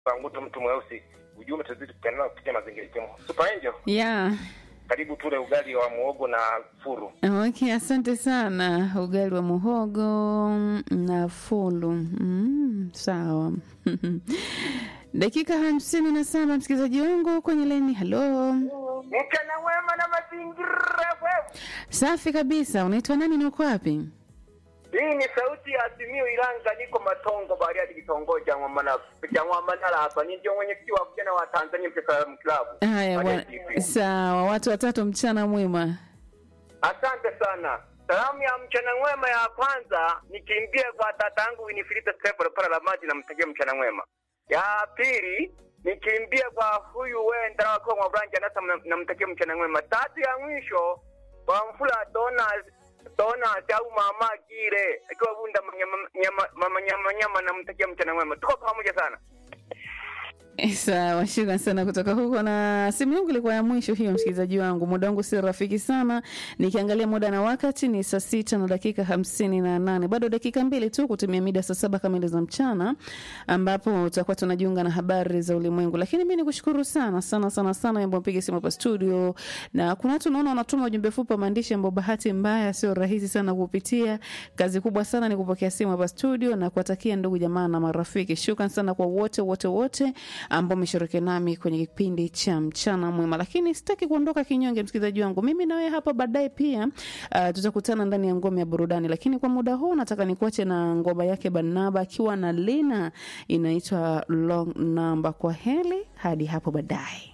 Nguto mtu mweusi. Ujumbe tuzidi kupendana kupitia mazingira yetu. Super Angel, Yeah. karibu tule ugali wa muogo na furu. Okay, asante sana. Ugali wa muhogo na fulu. Mm, sawa. Dakika hamsini na saba msikilizaji wangu kwenye leni. Halo, Mchana wema na mazingira wewe. safi kabisa. Unaitwa nani na uko wapi? Hii ni sauti ya Simio Ilanga, niko Matongo Bariadi, kitongoji cha Ng'wamana cha Ng'wamanala hapa. Ni ndio mwenyekiti wa vijana wa Tanzania Mcheza Klabu. Haya bwana, Bariadi TV. sawa. Watu watatu, mchana mwema. Asante sana. Salamu ya mchana mwema ya kwanza nikimbie kwa tata yangu Winifrida Stefano pala la maji, namtakia mchana mwema. Ya pili nikimbie kwa huyu wenda wako mwa branch anasa, namtakia mchana mwema. Tatu ya mwisho kwa mfula dona dona au mama kile akiwa bunda manyama nyama mama nyama nyama, namtakia mchana mwema. Tuko pamoja sana. Sawa, shukran sana kutoka huko. Na simu yangu ilikuwa ya mwisho hiyo, msikilizaji wangu. Muda wangu si rafiki sana, nikiangalia muda na wakati ni saa sita na dakika hamsini na nane bado dakika mbili tu kutumia mida saa saba kamili za mchana, ambapo tutakuwa tunajiunga na habari za ulimwengu. Lakini mi nikushukuru sana sana sana sana ambao mpiga simu hapa studio, na kuna watu naona wanatuma ujumbe fupi wa maandishi ambao bahati mbaya sio rahisi sana kupitia. Kazi kubwa sana ni kupokea simu hapa studio na kuwatakia ndugu jamaa na marafiki. Shukran sana kwa wote wote wote ambao umeshiriki nami kwenye kipindi cha mchana mwema, lakini sitaki kuondoka kinyonge, msikilizaji wangu. Mimi na wewe hapa baadaye pia uh, tutakutana ndani ya ngome ya burudani, lakini kwa muda huu nataka nikuache na ngoma yake Barnaba akiwa na Lina, inaitwa Long Number. Kwa heli hadi hapo baadaye.